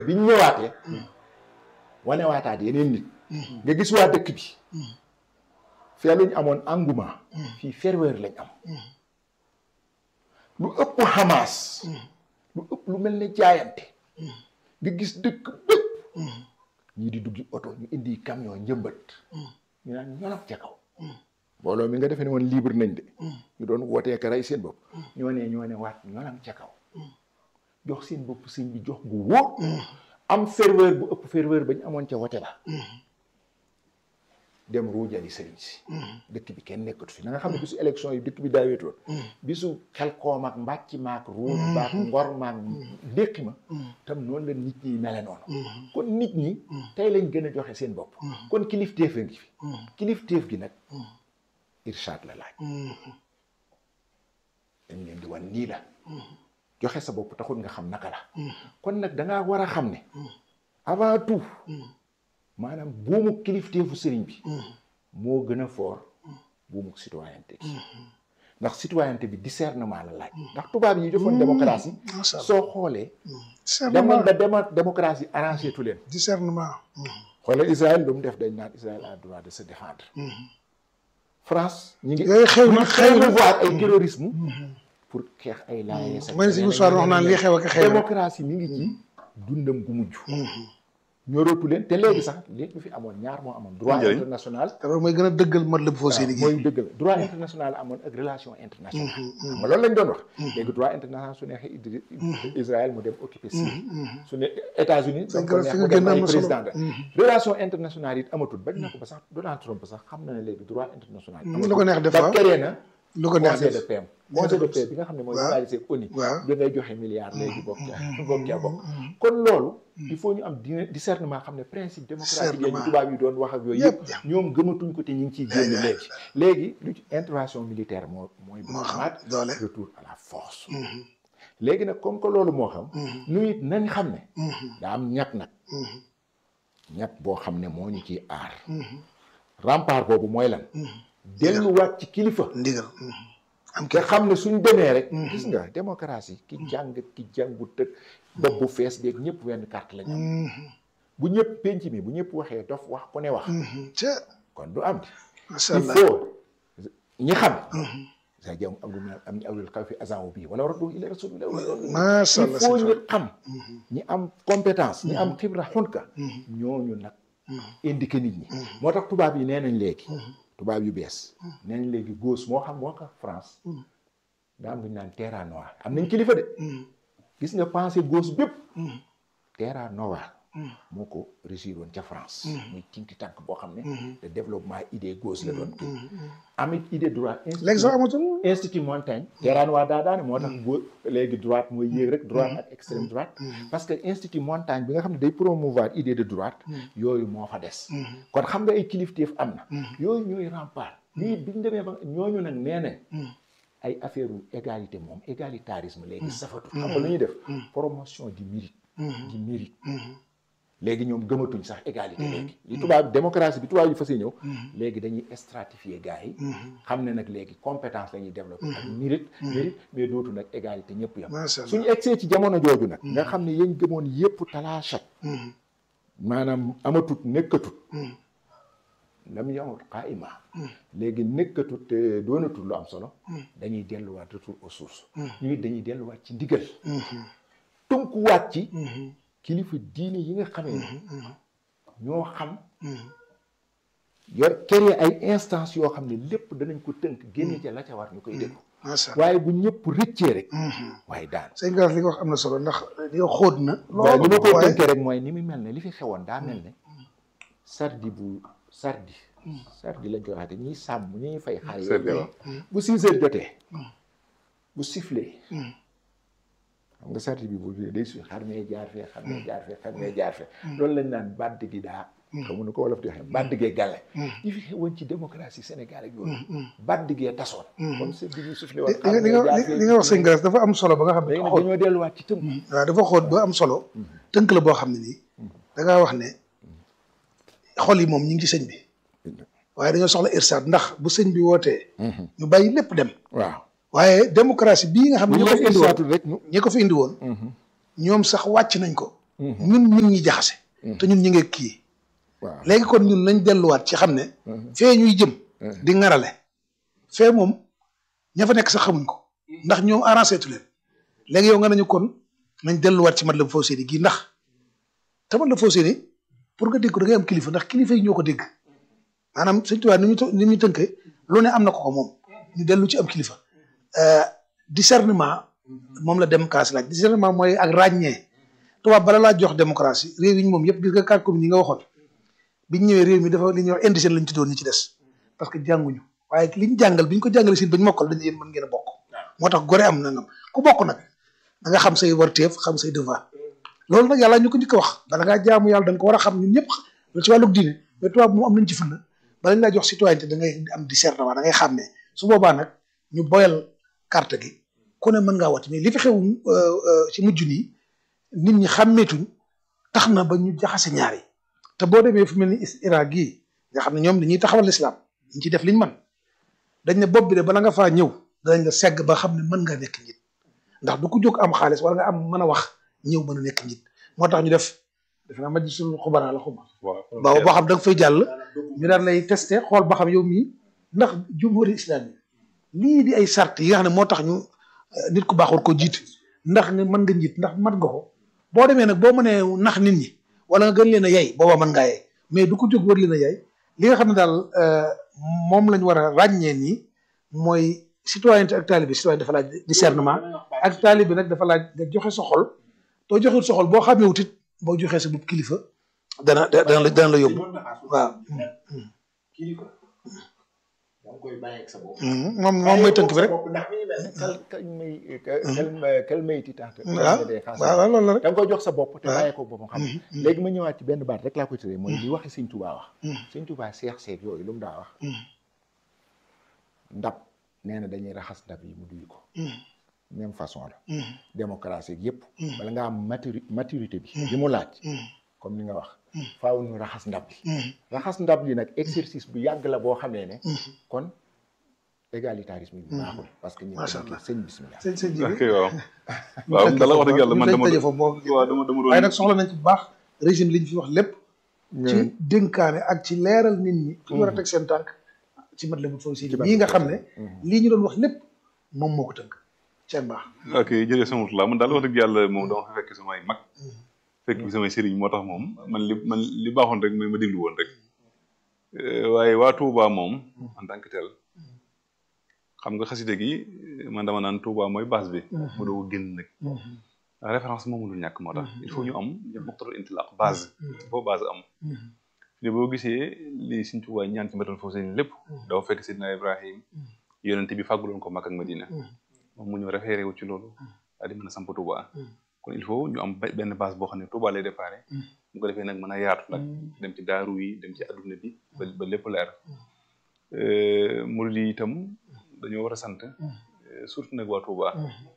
biñ ñëwaatee wane waataat yeneen nit nga gis waa dëkk bi fee luñ amoon engouement fii ferveur lañ am lu ëpp Hamas lu ëpp lu mel ne jaayante nga gis dëkk bépp ñii di duggi oto ñu indi camion njëmbat ñu naan ñolom ca kaw mbooloo mi nga defee ne woon libre nañ de ñu doon wootee ka rey seen bopp ñoo ne ñoo ne waat ñolam ca kaw jox seen bopp sëñ bi jox gu wóor am ferveur bu ëpp ferveur bañ amoon ca wote ba dem ruujali sëriñ si dëkk bi kenn nekkatu fi na nga xam ne bisu élection yi dëkk bi daaweetoon bisu xel koom ak mbàcc maak ruuj baak ngor maak ndéqi ma tam noonu la nit ñi mele noonu kon nit ñi tey lañ gën a joxe seen bopp kon kilifteef a ngi fi kilifteef gi nag irshad la laaj dañ leen di wan nii la joxe sa bopp taxul nga xam naka la kon nag dangaa war a xam ne avant tout maanaam buumu kilifteefu sëriñ bi moo gën a fort buumu citoyenneté gi ndax citoyenneté bi discernement la laaj ndax tubaab yi defoon démocratie soo xoolee demoon ba dema démocratie arrangé tu leen discernement xoolal Israël lu mu def dañ naan Israël a droit de se défendre France ñi ngi yooyu xew na xew na promouvoir ay terrorisme pour xeex ay laayee sa mooy si histoire wax naan lii xew ak xew démocratie mi ngi ci dundam gu mujj ñorootu leen te léegi sax léegi fi amoon ñaar moo amoon droit international te loolu mooy gën a dëggal mat la bu foo seeni gi mooy dëgg la droit international amoon ak relation internationale xam nga loolu lañ doon wax léegi droit international su neexee Israël mu dem occupé Syrie su ne États-Unis Dañ ko ko neex fi mu nga dem gën a ay am solo. président de relation internationale it amatul bañ na ko ba sax Donald Trump sax xam na ne léegi droit international lu ko neex def ba waaw créé na lu ko neex conseil de def paix conseil de paix bi nga xam ne mooy waaw. rivalisé ak ONU waaw da ngay joxe milliards léegi bokk ca bokk ca bokk kon loolu il faut ñu am di- discernement xam ne principe démocratique yi Discernement. tubaab yi doon wax ak yooyu Yëpp. yëpp ñoom gëmatuñ ko te ñu ngi ciy génn léegi léegi lu ci intervention militaire moo mooy bu moo xam amaat doole retour à la force léegi nag comme que loolu moo xam nu it nañ xam ne daa am ñett nag ñett boo xam ne moo ñu ciy aar rempart boobu mooy lan delluwaat ci kilifa ndigal am te xam ne suñ demee rek gis nga démocratie ki jàng ki jàngu tëg bopp bu fees beeg ñëpp wenn carte lañ am bu ñëpp penc mi bu ñëpp waxee dof wax ku ne wax ca kon du am macha il allah faut ñi xam sa jam am lu am ñu awlul xaw fi agent wu bii wala war a dugg ila rasulillah macha il allah faut sëñ ñu xam ñi am compétence ñi am xibra xunka ñooñu nag indiqué nit ñi moo tax tubaab yi nee nañ léegi tubaab yu bees nee nañ léegi gauche moo xam moo ko France daa am lu ñu naan terra noire am nañ kilifa de gis nga pensée gauche bépp terra noire moo ko réussir woon ca France muy tinki tànk boo xam ne de développement idée gauche la doon kii amit idée droite léegi sax amatul institut Montaigne terra noire daa daane moo tax boo léegi droite mooy yéeg rek droite ak extrême droite parce que institut Montaigne bi nga xam ne day promouvoir idée de droite yooyu moo fa des kon xam nga ay kilifteef am na yooyu ñooy rempart lii bi ñu demee ba ñooñu nag nee nañ ay affaire u égalité moom égalitarisme léegi safatu xam nga lu ñuy def promotion du mérite du mérite léegi ñoom gëmatuñ sax égalité léegi li tubaab démocratie bi tubaab yi fas ñëw léegi dañuy stratifier gars yi xam ne nag léegi compétence la ñuy développé ak mérite mérite mais dootu nag égalité ñëpp yam macha allah suñu egsee ci jamono jooju nag nga xam ne yéen gëmoon yépp talaachat maanaam amatut nekkatut lam yamut qaima léegi nekkatut te doonatul lu am solo dañuy delluwaat retour aux sources ñu it dañuy delluwaat ci ndigal tënkuwaat ci kilifa diine yi nga xamee ne ñoo xam yor créer ay instance yoo xam ne lépp danañ ko tënk génne ca la ca war ñu koy déglu macha allah waaye bu ñëpp rëccee rek waaye daan sëñ Galas li nga wax am na solo ndax li nga xóot na waaye li ma koy waaye tënkee rek mooy ni mu mel ne li fi xewoon daa mel ne sardi bu sardi sardi lañ koy waxate ñiy sàmm ñiy fay xar yooyu bu six heures jotee bu sifflé xam nga sardi bi bu day su xar mee jaar fee xar mee jaar fee xar mee jaar fee loolu lañ naan bàdd gi daa xamu nu ko wolof di waxee bàdd gee gàlle yi fi xewoon ci démocratie Sénégal ak yooyu bàdd gee tasoon comme sardi bi sifflé woon li nga li nga li nga wax sëñ Galas dafa am solo ba nga xam ne léegi nag xóot dañoo delluwaat ci tënk waaw dafa xóot ba am solo tënk la boo xam ne nii da ngaa wax ne xol yi moom ñu ngi ci sëñ bi waaye dañoo soxla irsaad ndax bu sëñ bi wootee ñu bàyyi lépp dem waaw waaye démocratie bii nga xam ne bu ñi ñu ko fi leen indi woon irsaatu rek ñu ñi ko fi indi woon ñoom sax wàcc nañ ko ñun ñun ñi jaxase te ñun ñu ngi kii waaw léegi kon ñun nañ delluwaat ci xam ne fee ñuy jëm di ŋarale fee moom ña fa nekk sax xamuñ ko ndax ñoom arrangé tu leen léegi yow nga nañu kon nañ delluwaat ci Matlaboul Fawzayni gii ndax te Matlaboul Fawzayni pour nga dégg ko da ngay am kilifa ndax kilifa yi ñoo ko dégg maanaam Sëñ Tuubaa ni ñu ni ñu tënkee lu ne am na ko ko moom ñu dellu ci am kilifa discernement moom la démocratie laaj discernement mooy ak ràññee tubaab bala laa jox démocratie réew yi ñu moom yëpp gis nga quatre communes yi nga waxoon biñ ñëwee réew mi dafa li ñuy wax indigène lañ tuddoon ñi ci des parce que jànguñu waaye liñ jàngal biñ ko jàngalee siin bañ mokkal dañu yéen mën ngeen a bokk moo tax gore am nangam ku bokk nag da nga xam say warteef xam say devoir loolu nag yàlla ñu ko njëkk a wax bala ngaa jaamu yàlla da nga ko war a xam ñun ñëpp loolu ci wàllug diine mais tubaab moom am nañ ci fulla bala ñu laa jox citoyenneté da ngay am discernement da ngay xàmmee su boobaa nag ñu boyal carte gi ku ne mën ngaa wàcc mais li fi xew ci mujj nii nit ñi xàmmeetuñ tax na ba ñu jaxase ñaar yi te boo demee fu mel ni Irak gii nga xam ne ñoom dañuy taxawal lislaam ñu ci def liñ man dañ ne bopp bi de bala nga faa ñëw danañ la segg ba xam ne mën nga nekk njiit ndax du ko jóg am xaalis wala nga am mën a wax ñëw mën a nekk njiit moo tax ñu def def naa majlisul xubara la xuma ba boo xam da nga fay jàll ñu daan lay testé xool ba xam yow mii ndax jumhuri islam yi lii di ay sart yi nga xam ne moo tax ñu nit ku baax war ko jiit ndax nga mën nga njiit ndax mat nga ko boo demee nag boo mënee nax nit ñi wala nga gën leen a yay booba mën ngaa yay mais du ko jóg war leen a yay li nga xam ne daal moom lañ war a ràññee nii mooy citoyenneté ak taalibe citoyenneté dafa laaj discernement ak taalibe nag dafa laaj nga joxe sa xol doo joxe sa xol boo xamee wutit boo joxee sa bopp kilifa dana dana la dana la yóbbu waaw. kilifa da nga koy bàyyi ak sa bopp. moom moom mooy tënk bi rek. ndax mi ngi mel ni kal kal may kal kal may ti tax. waaw waaw loolu la rek. da nga koy jox sa bopp te bàyyi ko boppam xam léegi ma ñëwaat ci benn baat rek laa koy tëree mooy li waxi sëñ Tuubaa wax. sëñ Tuubaa seex seeg yooyu lu mu daa wax. ndab nee na dañuy raxas ndab yi mu duy ko. même façon la. démocratie yëpp. bala nga am maturi maturité bi. li mu laaj. comme ni nga wax. faaw ñu raxas ndab li. raxas ndab li nag exercice bu yàgg la boo xamee ne. kon égalitarisme bi baaxul. parce que ñu macha ngi allah sëñ bismillah. sëñ sëñ ji ok waaw waaw dala wax dëgg yàlla man dama tëjee foofu boo waaw dama dama doon waaye nag soxla nañ ci bu baax régime li ñu fi wax lépp. ci dénkaane ak ci leeral nit ñi. fi ñu war a teg seen tànk ci Matlaboul Fawzayni lii nga xam ne. lii ñu doon wax lépp moom moo ko tënk. ceeb baax. ok jërëjëf sama la man daal wax dëgg yàlla moom dama fa fekk samay mag fekk bi samay sëriñ moo tax moom man li man li baaxoon rek mooy ma déglu woon rek waaye waa Touba moom en tant que tel xam nga xaside gi man dama naan Touba mooy base bi mu doo génn nag référence moom mënul ñàkk moo tax il faut ñu am muqtadal intilaq base boo base am fi boo gisee li Sëriñ Touba ñaan ci Matlaboul Fawzayni lépp dafa fekk Sidna Ibrahim yonente bi fàgguloon ko Makka ak Madina moom mu ñëw référé wu ci loolu daal di mën a samp Touba kon il faut ñu am benn base boo xam ne Touba lay déparé mu ko defee nag mën a yaatu nag dem ci daaru yi dem ci adduna bi ba ba lépp leer murid yi itam dañoo war a sant surtout nag waa Touba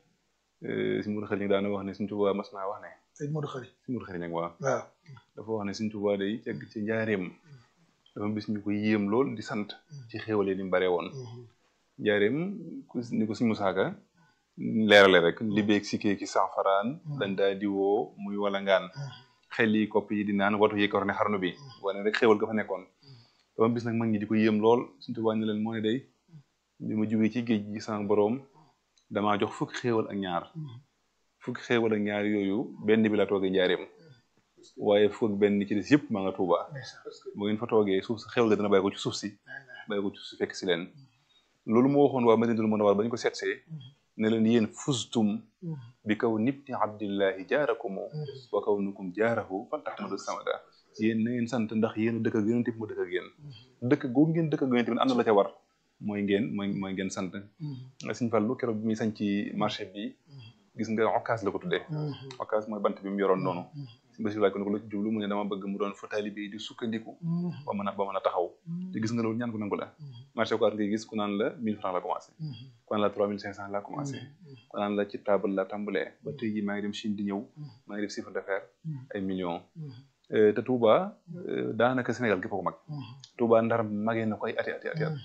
si Mourou Xëri daana wax ne suñ Touba mas naa wax ne sëñ Modou Khari si Mourou Xëri nag waa waaw dafa wax ne suñ Touba day cegg ci njaareem dafa bis ñu ko yéem lool di sant ci xéwale ni mu bare woon njaareem ku ni ko suñ Musaaka leerale rek li beeg si kee ki sanfaraan dañ daa di woo muy wala ngaan xel yi kopp yi di naan watu yi ko ne xarnu bi wane rek xéwal ga fa nekkoon dama bis nag mag ñi di ko yéem lool suñ Touba ne leen moo ne day bi ma jugee ci géej gi sama boroom damaa jox fukki xéewal ak ñaar fukki xéewal ak ñaar yooyu benn bi la toogee njaareem waaye fukk ak benn ci des yëpp maa nga Touba bu ngeen fa toogee suuf si xéewal ga dana bàyyi ko ci suuf si bàyyi ko ci suuf si fekk si leen loolu moo waxoon waa Madinatul Munawwara ba ñu ko seetsee ne leen yéen fustum bi kaw nibni abdillahi jaarakumu wa kaw nukum jaarahu fal tahmadu samada yéen na ngeen sant ndax yéen a dëkk ak yonent bi mu dëkk ak yéen dëkk googu ngeen dëkk ak yonent bi am na la ca war mooy ngeen mooy mooy ngeen sant Sëñ Fallu keroog bi muy sañ ci marché bi gis nga okkaas la ko tuddee okkaas mooy bant bi mu yoroon noonu si basi laaj ko ne ko la ci jublu mu ne dama bëgg mu doon fa taalibe yi di sukkandiku ba mën a ba mën a taxaw te gis nga loolu ñaan ko nangu la marché okkaas ngay gis ku naan la mille francs la commencé ku naan la trois mille cinq cent la commencé ku naan la ci table la tàmbalee ba tey jii maa ngi dem Chine di ñëw maa ngi def chiffre d'affaires ay millions te Touba daanaka Sénégal gépp ko mag Touba ndar magee na ko ay ati ati ati at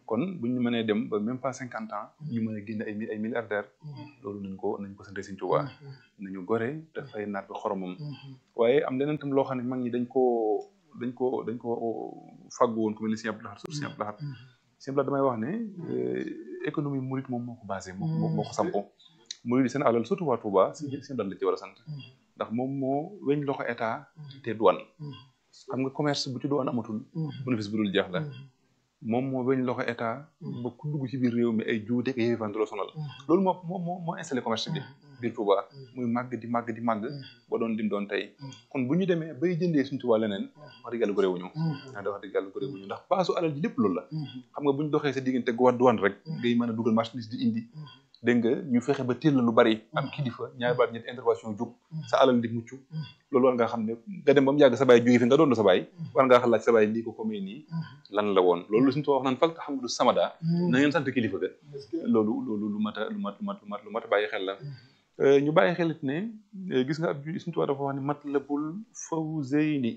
kon bu ñu mënee dem ba même pas cinquante ans ñu mën a génne ay ay milliardaires loolu nañ ko nañ ko sante Sëñ Tuubaa nañu gore dafay naat bi xoromam waaye am leneen tam loo xam ne mag ñi dañ koo dañ ko dañ ko fàggu woon ku mel ni Sëñ Abdou Lahad sur Sëñ Abdou Lahad Sëñ Abdou Lahad damay wax ne économie murit moom moo ko basé moo moo ko sampo murit yi seen alal surtout waa Touba Sëñ Abdou Lahad la ci war a sant ndax moom moo weñ loxo état te douane xam nga commerce bu ci douane amatul bénéfice bu dul jeex la moom moo weñ loxo état ba ku dugg ci biir réew mi ay juuteeg ay yëfante la sonal loolu moo moo moo moo installé commerce bi biir Touba muy màgg di màgg di màgg ba doon lim doon tey kon bu ñu demee bay jëndee suñu Touba leneen wax dëgg yàlla ko réewuñu da wax dëgg yàlla ko réewuñu ndax baasu alal ji lépp loolu la xam nga bu ñu doxee sa diggante gu douane rek ngay mën a dugal marchandise di indi dégg nga ñu fexe ba téel la lu bari am kilifa ñaari baat ñetti intervention jóg sa alal di mucc loolu war nga xam ne nga dem ba mu yàgg sa baay jóge fi nga doon sa baay war ngaa xalaat sa baay lii ko ko may nii lan la woon loolu suñu wax naan fal xam nga du samada na ngeen sant kilifa ga loolu loolu lu mat a lu mat lu mat lu mat lu mat a bàyyi xel la ñu bàyyi xelit ne gis nga ab suñu tubaab dafa wax ne matlabul fawzayni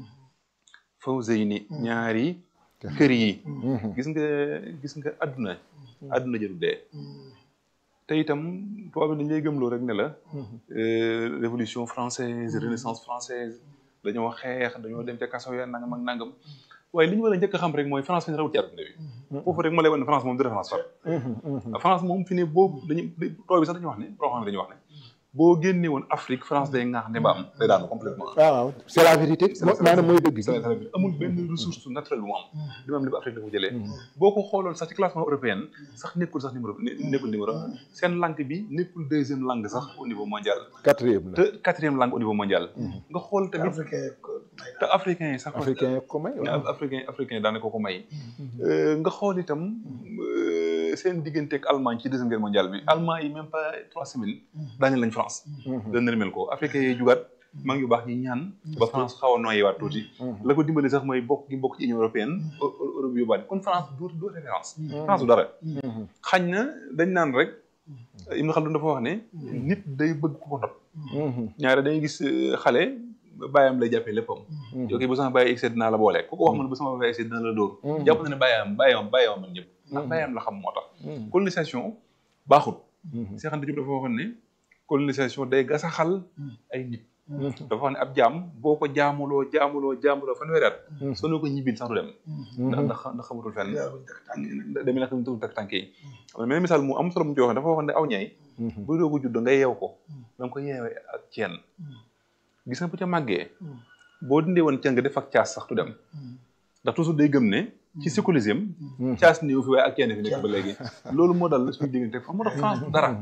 fawzayni ñaari kër yi gis nga gis nga adduna adduna jëru dee te itam tubaab bi dañ lay gëmloo rek ne la révolution française renaissance française dañoo xeex dañoo dem ca kaso ya nangam ak nangam waaye li ñu war a njëkk a xam rek mooy France fi ne rawut ci àdduna bi foofu rek ma lay wax ne France moom du référence far France moom fi ne boobu dañu tubaab bi sax dañuy wax ne boo xam ne dañuy wax ne boo génne woon Afrique France day ŋaax ne ba am day daanu complètement waaw c'est la vérité maanaam mooy dëgg amul benn ressource naturelle bu mu am li mu am li ba Afrique la ko jëlee boo ko xooloon sax ci classement européen sax nekkul sax numéro nekkul numéro seen langue bi nekkul deuxième langue sax au niveau mondial quatrième la te quatrième langue au niveau mondial nga xool tamit te africain yi sax africain ko may africain africain daane ko ko may nga xool itam seen diggante ak Allemagne ci deuxième guerre mondiale bi Allemagne yi même pas trois semaines daaneel lañ France dana rimel ko africain yi jugaat maa ngi yu baax ñi ñaan ba France xaw a noyyiwaat tuuti la ko dimbali sax mooy bokk gi bokk ci Union européenne Europe yu bari kon France du du référence France du dara xañ na dañ naan rek Ibn Khaldun dafa wax ne nit day bëgg ku ko not ñaare dañuy gis xale bàyyam lay jàppee léppam yow kii bu sama bàyyi excès dinaa la boole ku ko wax man bu sama bàyyi excès dinaa la dóor jàpp na ne bàyyam bàyyam bàyyam man ñëpp ndax bàyyam la xam moo tax colonisation baaxul Cheikh Anta Diop dafa waxoon ne colonisation day gasaxal ay nit dafa wax ne ab jaam boo ko jaamuloo jaamuloo jaamuloo fanweeri at soo ne ko ñibbil sax du dem ndax ndax ndax xamatul fenn demee nag tugul tak tànk yi am na misaal mu am solo mu ci wax dafa waxoon ne aw ñay bu doogu judd nga yeew ko da nga ko yeewee ak ceen gis nga bu ca màggee boo dindee woon ceen nga def ak caas sax du dem ndax toujours day gëm ne ci séculisme caas néew fi waaye ak ceen fi nekk ba léegi loolu moo dal suñu diggante fa moo tax France du dara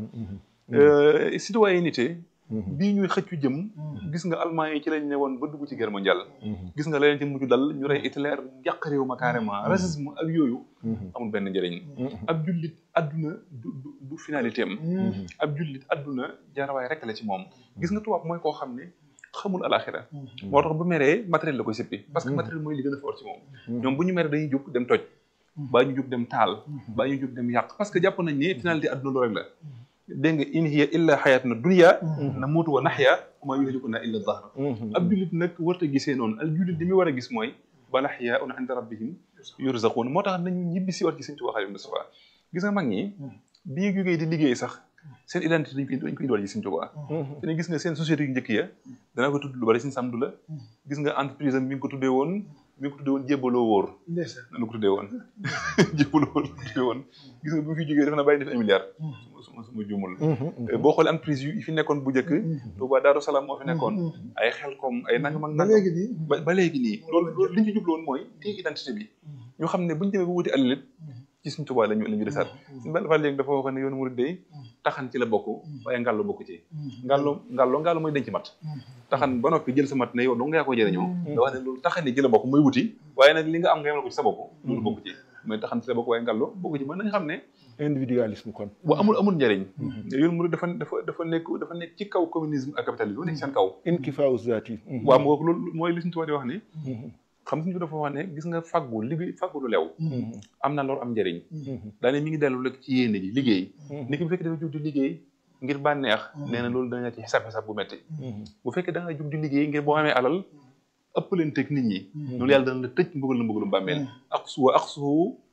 citoyenneté bii ñuy xëccu jëm gis nga allemand yi ci lañ ne woon ba dugg ci guerre mondiale gis nga leneen ci mujj dal ñu rey Hitler yàq réew ma carrément racisme ak yooyu amul benn njëriñ ab jullit adduna du du finalité am ab jullit adduna jaarawaay rek la ci moom gis nga tubaab mooy koo xam ne xamul alaxira moo tax bu meree matériel la koy sëppi parce que matériel mooy li gën a fort ci moom ñoom bu ñu meree dañuy jóg dem toj baa ñu jóg dem taal baa ñu jóg dem yàq parce que jàpp nañ ne finalité adduna loolu rek la dégg nga in hiya illa xayatuna dunya na muutu wa naxya ma yuhlikuna illa dahr ab jullit nag warta gisee noonu al jullit li muy war a gis mooy bal ahyaun inda rabbihim yurzaqun moo tax nañu ñibbi si war ci Sëñ Tuubaa Xaadimu Mustafaa gis nga mag ñi bi ñu jógee di liggéey sax seen identité dañ koy dañ koy indiwaat ci Sëñ Tuubaa te gis nga seen société yu njëkk ya danaa ko tudd lu bari Sëñ Samdu la gis nga entreprise am mi ngi ko tuddee woon mi ngi ko tuddee woon jébbaloo wóor nanu ko tuddee woon jébbaloo wóor ko tuddee woon gis nga bu fi jógee def na bàyyi def un milliard suma suma juumul boo xoolee entreprise yu fi nekkoon bu njëkk Touba Daaru Salaam moo fi nekkoon ay xel comme ay nangam ak nangam ba ba léegi nii loolu loolu li ñu ci jubloon mooy téye identité bi ñu xam ne bu ñu demee ba wuti alalit ci suñ Touba lañu la ñu desaat suñu benn fa léegi dafa wax ne yoonu murid day taxan ci la bokk waaye ngàllo bokk ci ngàllo ngàllo ngàllo mooy denc mat taxan ba noppi jël sa mat ne yow dong nga yaa ko jëriñoo da wax ne loolu taxan ci la bokk mooy wuti waaye nag li nga am nga yemal ko ci sa bopp loolu bokk ci mooy taxan ci la bokk waaye ngàllo bokk ci mën nañ xam ne individualisme kon bu amul amul njëriñ yoonu murid dafa dafa dafa nekk dafa nekk ci kaw communisme ak capitalisme nekk seen kaw inkifaaw zaati waaw moo loolu mooy li suñu tubaab di wax ne xam suñu dafa wax ne gis nga faggu liggéey faggu lu lew am na lor am njëriñ daane mi ngi dellu rek ci yéene ji liggéey ni ki bu fekkee dafa jug di liggéey ngir bànneex nee na loolu dana ci xisaab xisaab bu metti bu fekkee da nga jug di liggéey ngir boo amee alal ëpp leen teg nit ñi loolu yàlla dana la tëj mbugal la mbugalum bàmmeel ak suwa ak suwu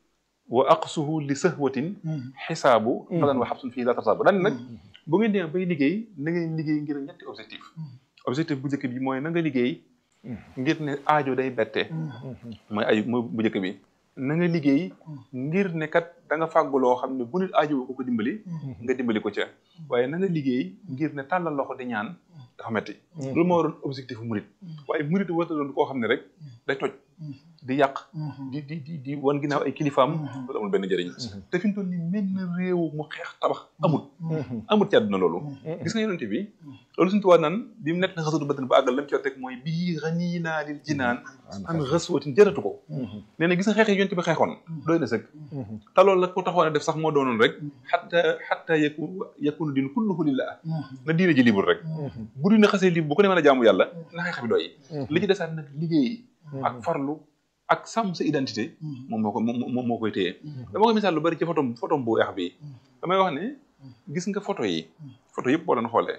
wa aqsuhu li sahwatin xisaabu falan wa xabsun fii la tarsaabu daan nag bu ngeen demee bay liggéey na ngeen liggéey ngir ñetti objectif objectif bu njëkk bi mooy na nga liggéey ngir ne aajo day bette mooy aju mooy bu njëkk bi na nga liggéey ngir ne kat da nga fàggu loo xam ne bu nit aajo ko ko dimbali nga dimbali ko ca waaye na nga liggéey ngir ne tàllal loxo di ñaan dafa metti loolu moo waroon objectif murit waaye murit warta doon koo xam ne rek day toj di yàq di di di di wan ginnaaw ay kilifaam loolu amul benn njëriñ te fi mu toll nii mel na réew mu xeex tabax amul amul ci àdduna loolu gis nga yonente bi loolu suñu tubaab naan bi mu nekk na xasatu badan ba àggal lam ci wax rek mooy bii xanii naa lil jinaan an xaswatin jëratu ko nee na gis nga xeex yi yonente bi xeexoon doy na sëkk te loolu la ko taxoon a def sax moo doonoon rek xatta xatta yaku yakunu din kulluhu lillah na diine ji libre rek bu dina xasee libre bu ko ne mën a jaamu yàlla na xeex bi doy li ci desaat nag liggéey ak farlu ak sàmm sa identité moom moo ko moom moo koy téye dama ko misaal lu bari ci photo photo bu weex bi damay wax ne gis nga photo yi photo yëpp boo doon xoolee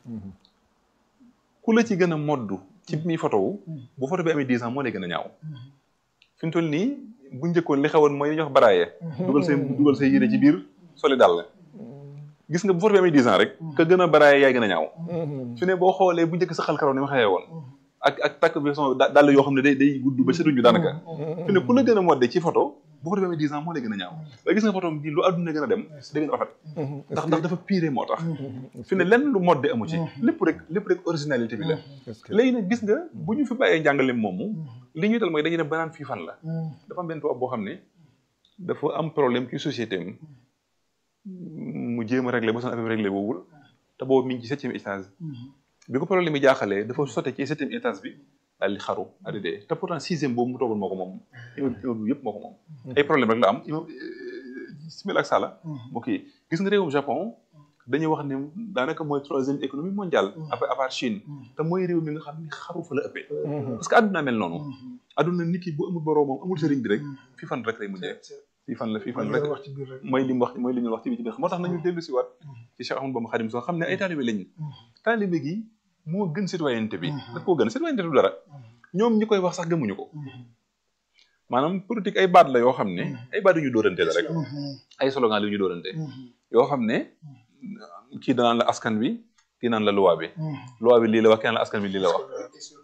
ku la ci gën a moddu ci mi photo wu bu photo bi amee dix ans moo lay gën a ñaaw fi mu toll nii bu njëkkoon li xewoon mooy li ñuy wax baraaye dugal say dugal say yére ci biir soli dal la gis nga bu photo bi amee dix ans rek ka gën a baraaye yaay gën a ñaaw fi ne boo xoolee bu njëkk sa xal karaw ni ma xewee woon ak ak takk bi son dàll yoo xam ne day day gudd ba setuñu daanaka fi ne ku la gën a modde ci photo bu photo bi amee dix ans moo lay gën a ñaaw waaye gis nga photo bi lu àdduna gën a dem da gën a rafet ndax ndax dafa piré moo tax fi ne lenn lu modde amu ci lépp rek lépp rek originalité bi la léegi nag gis nga bu ñu fi bàyyee njàngale moomu li ñuy dal mooy dañuy dem ba naan fii fan la dafa am benn tubaab boo xam ne dafa am problème ci société am mu jéem a réglé ba son affaire réglé boobul te boobu mi ngi ci septième étage bi ko problème yi jaaxalee dafa sotte ci septième étage bi daal di xaru daal di dee te pourtant sixième boobu mu toogoon moo ko moom immeuble bi yëpp moo ko moom ay problème rek la am simil ak sala ok gis nga réewum Japon dañuy wax ne daanaka mooy troisième économie mondiale après à part Chine te mooy réew mi nga xam ni xaru fa la ëppee parce que àdduna mel noonu àdduna nit ki bu amul boroomam amul sëriñ bi rek fii fan rek lay mujjee fii fan la fii fan rek mooy li mu wax mooy li ñu wax ci bi ci biir moo tax nañu dellu si waat ci Cheikh Ahmadou Bamba Khadim soo xam ne ay taalibe lañu taalibe gi moo gën citoyenneté bi daf koo gën citoyenneté du dara ñoom ñi koy wax sax gëmuñu ko maanaam politique ay baat la yoo xam ne ay baat yu ñu dóorante la rek ay slogan la yu ñu dóorante yoo xam ne kii danaan la askan bi kii naan la loi bi loi bi lii la wax kenn la askan bi lii la wax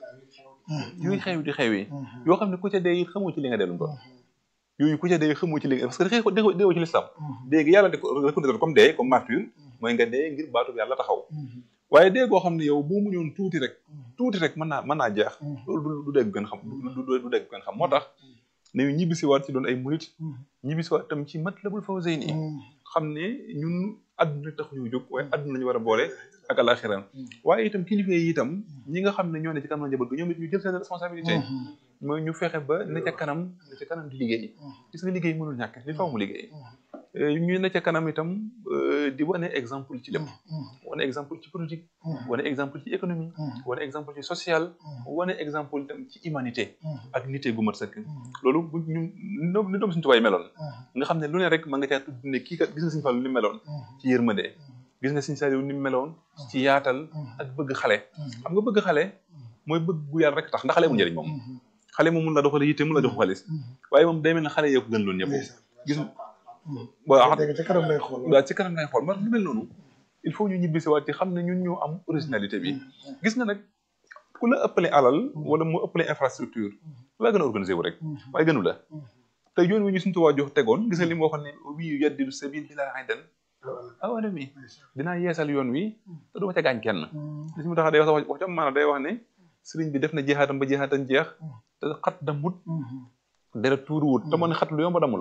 yooyu xew di xew yi yoo xam ne ku ca dee xamoo ci li nga dellu doon yooyu ku ca dee xamoo ci li nga parce que xëy déewoo ci lislam déegi yàlla de reconnaître comme dee comme martyr mooy nga dee ngir baatu yàlla taxaw waaye dee goo xam ne yow boo muñoon tuuti rek tuuti rek mën naa mën naa jeex loolu du dégg gën xam du dégg gën xam moo tax nañu ñibbisi waat ci doon ay murit ñibbisi waat tam ci Matlabul Fawzayni xam ne ñun àdduna tax ñu jóg waaye àdduna lañu war a boole ak alaxira waaye itam kilifa yi itam ñi nga xam ne ñoo ne ci kanam njaboot gi ñoom it ñu jël seen responsabilité mooy ñu fexe ba ne ca kanam ne ca kanam di liggéey gis nga liggéey mënul ñàkk li faw mu liggéey ñu ne ca kanam itam di wane exemple ci lépp wane exemple ci politique wane exemple ci économie wane exemple ci social wane exemple itam ci humanité ak nité gu mat sëkk loolu bu ñu ni doom suñu tubaay meloon nga xam ne lu ne rek ma nga caa tudd ne kii kat gis nga suñu Fallu ni meloon ci yërmande gis nga suñu Saliou ni meloon ci yaatal ak bëgg xale xam nga bëgg xale mooy bëgg gu yàlla rek tax ndax xale mu njëriñ moom xale moom mun la doxale yitte mun la jox xaalis waaye moom day mel ne xale yee ko gën loon ñëpp gis waaw ci kanam lay xool waaw ci kanam lay xool ma lu mel noonu il faut ñu ñibbisi waat ci xam ne ñun ñoo am originalité bi gis nga nag ku la ëppale alal wala mu ëppale infrastructure la gën a organisé wu rek waaye gënu la te yoon wi ñu suñu tuwaa jox tegoon gis nga li mu waxoon ne wii yaddidu sabil bi laa aydan awala mi dinaa yeesal yoon wi te du ma ca gaañ kenn li si mu tax day wax wax jam maanaam day wax ne sëriñ bi def na jeexaatam ba jeexaatam jeex te xat damut deret tuuruwut te mën xat lu yomb damu la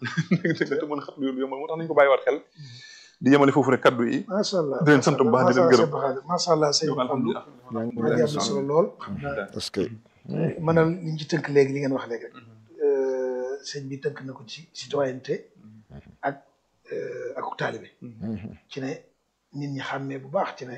te mën xat lu yomb moo tax nañu ko bàyyiwaat xel di yemale foofu rek kaddu yi macha allah di leen sant bu baax di leen gërëm macha allah sëñ bi alhamdulilah maa ngi am solo lool parce que maanaam li ñu ci tënk léegi li ngeen wax léegi rek sëñ bi tënk na ko ci citoyenneté ak ak taalibe ci ne nit ñi xàmmee bu baax ci ne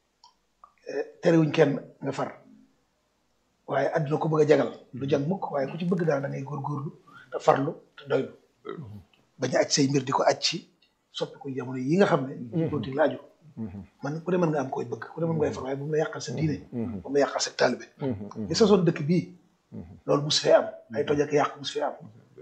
terewuñ kenn nga far waaye àdduna ko bëgg a jagal du jag mukk waaye ku ci bëgg daal da ngay góorgóorlu te farlu te doylu bañ a aj say mbir di ko aj ci soppi ko jamono yi nga xam ne loolu laaju man ku ne mën nga am koy bëgg ku ne mën ngay far waaye bu mu la yàqal sa diine bu mu la yàqal sa taalibe li sosoon dëkk bii loolu mus fee am ay toj ak yàq mus fee am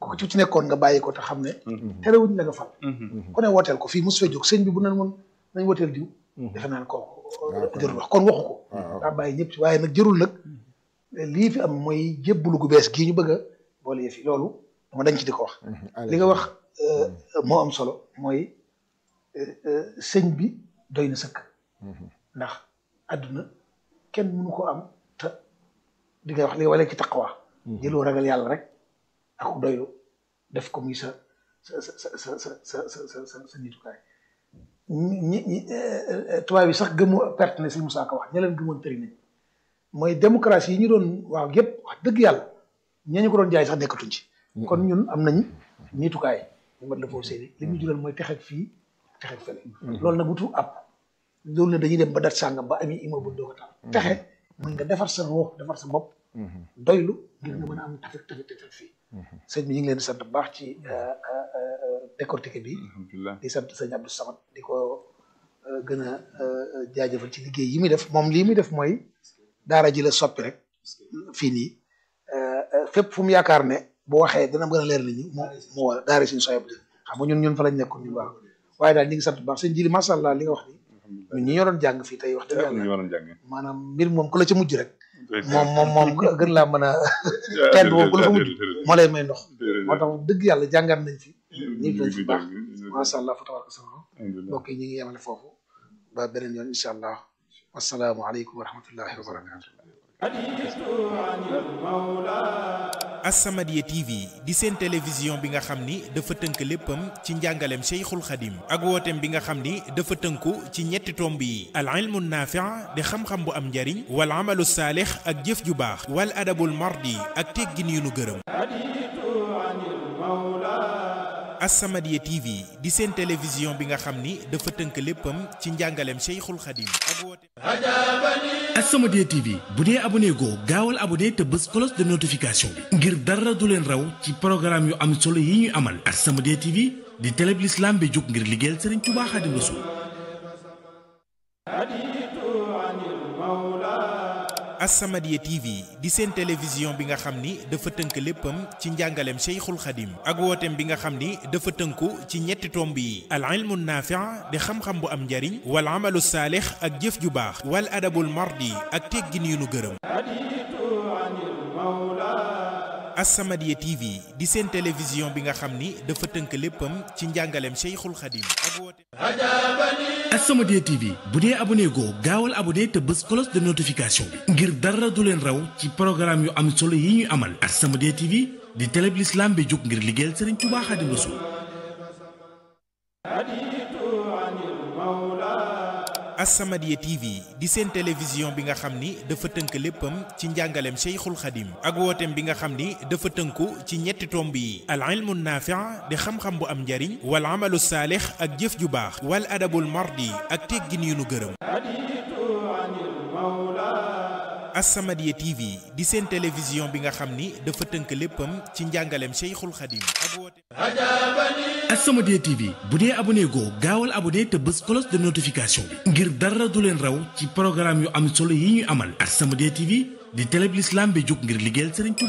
ku ci ci nekkoon nga bàyyi ko te xam ne terewuñ la nga fal ku ne wooteel ko fii mos fee jóg sëñ bi bu nan moon nañ wooteel diw defe naa ne kooku jërul wax kon waxu ko daa bàyyi ñëpp ci waaye nag jërul nag lii fi am mooy jébbalu gu bees gii ñu bëgg a boole yëf yi loolu dama dañ ci di ko wax li nga wax moo am solo mooy sëñ bi doy na sëkk ndax àdduna kenn mënu ko am te di nga wax li wala ci taqwa jëloo ragal yàlla rek ak doylu def ko muy sa sa sa sa sa sa sa sa sa sa nitukaay ñi ñi tubaab yi sax gëmu perte ne si Moussa Ka wax ña leen gëmoon tëri nañ mooy démocratie yi ñu doon waaw yëpp wax dëgg yàlla ña ñu ko doon jaay sax nekkatuñ ci kon ñun am nañ nitukaay ñu mat la foofu seeni li ñu jural mooy texeg fii texeg fële loolu nag wutu ab loolu ne dañuy dem ba dat sàngam ba ami immeuble doo ko taal texe mën nga defar sa ruux defar sa bopp doylu ngir nga mën a am tafet tafet tafet fii sëñ bi ñu ngi leen di sant bu baax ci décortiqué bi di sant sëñ Abdou Samad di ko gën a jaajëfal ci liggéey yi muy def moom lii muy def mooy daara ji la soppi rek fii nii fépp fu mu yaakaar ne bu waxee dana gën a leer nit ñi moo moo war daara suñu soyab xam nga ñun ñun fa lañ nekkoon ñun waaw waaye daal ñu ngi sant bu baax sëñ jili macha allah li nga wax ni ñun ñi ñoo doon jàng fii tey wax dëgg yàlla maanaam mbir moom ku la ca mujj rek moom moom moom gën laa mën a teen moom ku la fa mujj moo lay may ndox moo tax dëgg yàlla jàngat nañ fi ñu ngi fi baax macha allah fa tabaraka sama mbokk yi ñu ngi yemale foofu ba beneen yoon incha allah wasalaamu aleykum wa rahmatullahi wa barakatu As-Samadiyya TV di seen télévision bi nga xam ni dafa tënk léppam ci njàngaleem Cheikhul Khadim ak wooteem bi nga xam ni dafa tënku ci ñetti tomb yi al ilmu naafi' di xam-xam bu am njariñ wal amalu saalix ak jëf ju baax wal adabul mardi ak teggin yu nu gërëm As-Samadiyya TV di seen télévision bi nga xam ni dafa tënk léppam ci njàngaleem Cheikhul Khadim ak wooteem As-Samadiyya TV bu dee abonné goo gaawal abonné te bës cloche de notification bi ngir dara du leen raw ci programme yu am solo yi ñuy amal As-Samadiyya TV di télé bi l'islam bi jóg ngir liggéeyal Serigne Touba Khadim Rassoul As-Samadiyya TV di seen télévision bi nga xam ni dafa tënk léppam ci njàngaleem Cheikhul Khadim ak wooteem bi nga xam ni dafa tënku ci ñetti tomb yi al ilmu naafi' di xam-xam bu am njariñ wal amalu saalix ak jëf ju baax wal adabul mardi ak teggin yu nu gërëm As-Samadiyya TV di seen télévision bi nga xam ni dafa tënk léppam ci njàngaleem Cheikhul Khadim ak wooteem As-Samadiyya TV bu dee abonné goo gaawal abonné te bës cloche de notification bi ngir dara du leen raw ci programme yu am solo yi ñuy amal As-Samadiyya TV di télé bi l'islam bi jóg ngir liggéeyal Serigne Touba Khadim Rassoul As-Samadiyya TV di seen télévision bi nga xam ni dafa tënk léppam ci njàngaleem Cheikhul Khadim ak wooteem bi nga xam ni dafa tënku ci ñetti tomb yi al ilmu naafi' di xam-xam bu am njariñ wal amalu saalix ak jëf ju baax wal adabul mardi ak teggin yu nu gërëm As-Samadiyya TV di seen télévision bi nga xam ni dafa tënk léppam ci njàngaleem Cheikhul Khadim ak wooteem As-Samadiyya TV bu dee abonné goo gaawal abonné te bës cloche de notification bi ngir dara du leen raw ci programme yu am solo yi ñuy amal As-Samadiyya TV di télé bi l'islam bi jóg ngir liggéeyal Serigne Touba